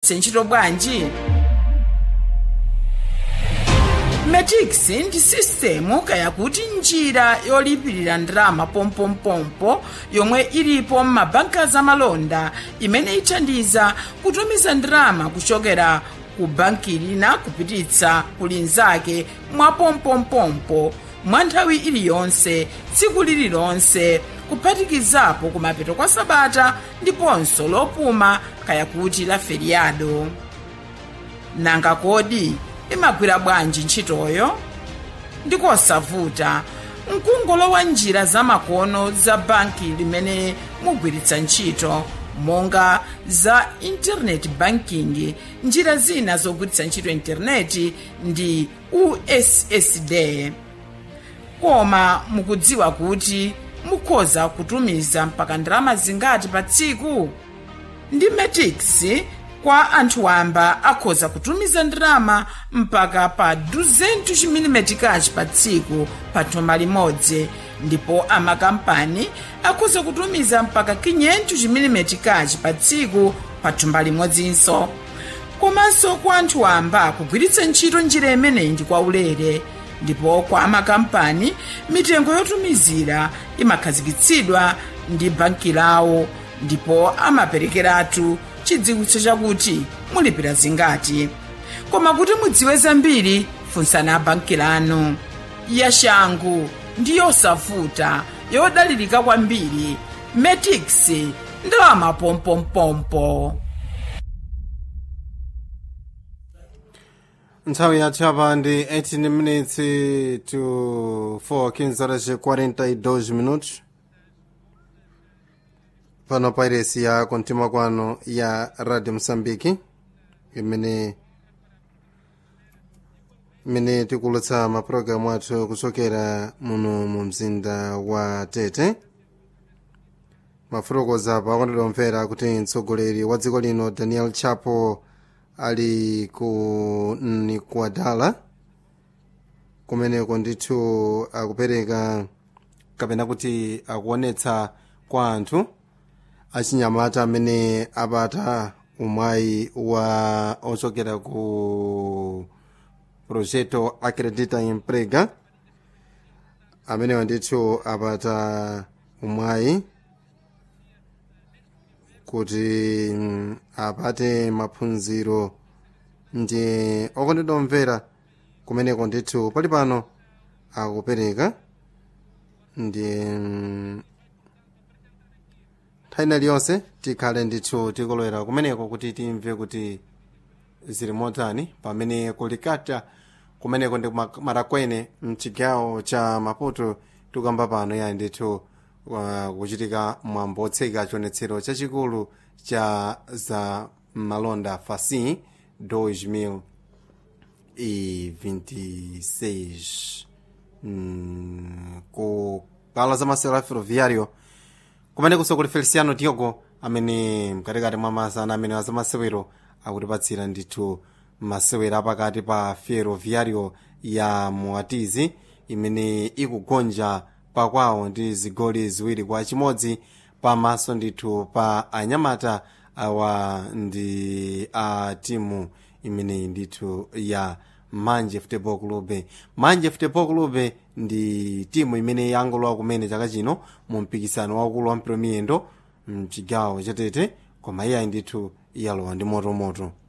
ntchito bwanji metix ndi sistemu kayakuti njira yolipirira ndalama pompompompo yomwe ilipo m'mabanka zamalonda imene ithandiza kutumiza ndalama kuchokera ku banki lina kupititsa ku linzake mwa pompompompo mwa nthawi iliyonse tsiku lililonse kuphatikizapo kumapeto kwa sabata ndiponso lopuma kayakuti la feriado nanga kodi imagwira bwanji ntchitoyo ndikosavuta mkungolowa njira zamakono za banki limene mugwiritsa ntchito monga za internet banking njira zina zogwiritsa ntchito intaneti ndi ussd koma mukudziwa kuti mukhoza kutumiza mpaka ndalama zingati pa tsiku ndi metix kwa anthu wamba akhoza kutumiza ndalama mpaka pa 200 chimilimetikachi pa tsiku pa thumba limodzi ndipo amakampani akhoza kutumiza mpaka 500 chimilimetikachi pa tsiku pa thumba limodzinso komanso kwa anthu wamba kugwiritsa ntchito njira imeneyi ndi kwaulere ndipo kwa amakampani mitengo yotumizira imakhazikitsidwa ndi banki lawo ndipo amaperekeratu chidziwitso chakuti mulipira zingati koma kuti mudziwe zambiri funsani banki lanu yashangu ndi yosavuta yodalirika kwambiri metix ndalama pompompompo nthawi yathu apa ndi 18 minutes to 4 15 horas 42 minutos pano pa iresi ya kontima kwano ya radio mosambiki imene imene tikulutsa mapulogalamu athu kuchokera muno mu mzinda wa tete mafotokoza pa akondedwa omvera kuti mtsogoleri wa dziko lino daniel chapo ali ku nikuadala kumeneko ndithu akupereka kapena kuti akuonetsa kwa anthu achinyamata amene apata umwayi wa ochokera ku projeto acredita emprega amenewa ndithu apata umwayi kuti mm, apate maphunziro ndi okondedwa omvera kumeneko ndithu pali pano akupereka ndi mm, nthawi iliyonse tikhale ndithu tikolowera kumeneko kuti timve kuti zili motani pamene kulikata kumeneko ndi kuma- marakwene mchigawo cha maputo tikamba pano ya ndithu uh, kuchitika mwambo otseka chionetsero chachikulu cha za malonda fasi 2026 mm, ku pala za masewero a ferroviário kumene kusokoli feliciano diogo amene mkatikati mwa masana amene wa zamasewero akutipatsira ndithu masewero apakati pa ferroviário ya moatizi imene ikugonja pakwawo ndi zigoli ziwiri kwa chimodzi pamaso ndithu pa anyamata awa ndi a timu imeneyi ndithu ya manje football club manje football club ndi timu imene yangolowa kumene chaka chino mu mpikisano waukulu wa mpira wa miyendo mchigawo chatete koma iyayi ndithu yalowa ndi motomoto